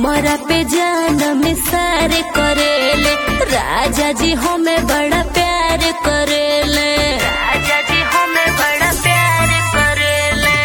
हमरा पे जान में सार करेले राजा जी हमें बड़ा प्यार करेले राजा जी हमें बड़ा प्यार करेले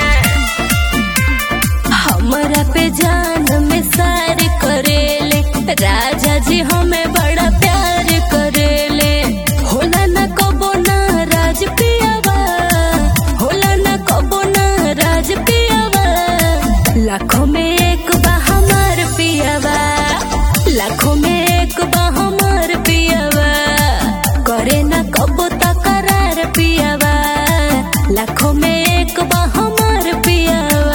हमरा पे जान में सार करेले राजा जी हमें बड़ा प्यार करेले होला न कबो ना राज पियावा होला न कबो ना राज पियावा लाखों में एक बा हमार पियावा लाखों में एक बा हमार पियावा करे न कबो तकरार पियावा लाखों में एक बा हमार पियावा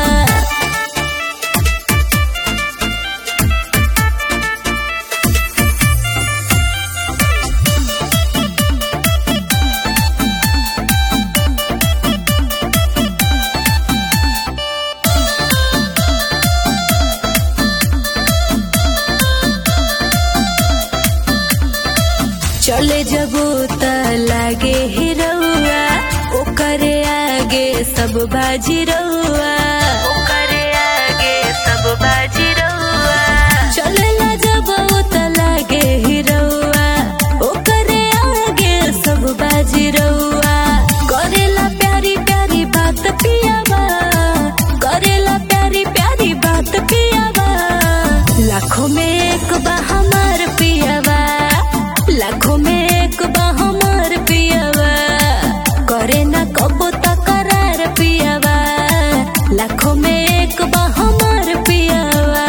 चले जबो त लागे हिरौआ ओकरे आगे सब बाजी रौआ ओकरे आगे सब बाजी रौआ चले ला जबो त लागे हिरौआ ओकरे आगे सब बाजी रौआ करेला प्यारी प्यारी बात पियावा करेला प्यारी प्यारी बात पियावा लाखों में एक बा हमार पियावा लाखों में एक बा हमार पियावा करे ना कबो तकरार पियावा लाखों में एक बा हमार पियावा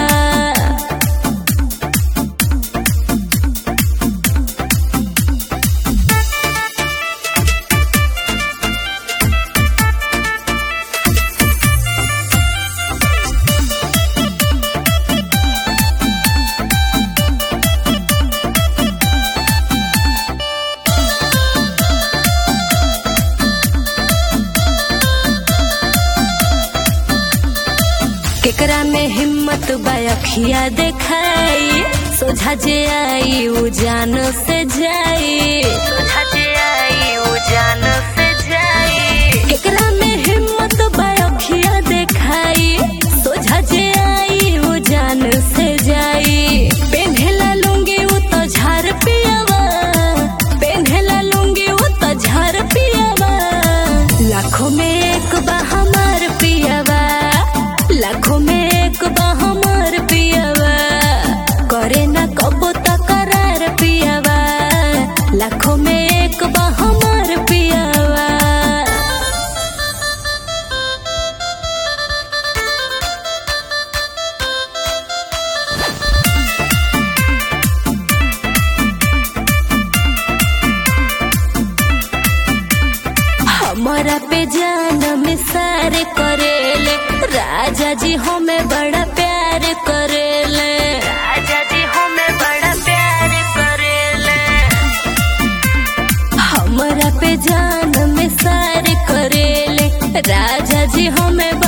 केकरा में हिम्मत बखिया देखाई सोझा जे आई उ जान से जाई सोझा जे आई उ जान से जाई केकरा में हिम्मत बखिया देखाई सोझा जे आई उ जान से जाई पेन्हेला लुंगी उ तो झार पियावा पेन्हेला लुंगी उ तो झार पियावा लाखों में एक बा हमार पियावा लाखों में एक बा हमार पियावा करे ना कबो तकरार पियावा लाखों में एक बा हमार पियावा हमारा पे जान में सार करेले राजा जी हमें बड़ा प्यार करेले राजा जी हमें बड़ा प्यार करेले हमारा पे जान में सार करेले राजा जी हमें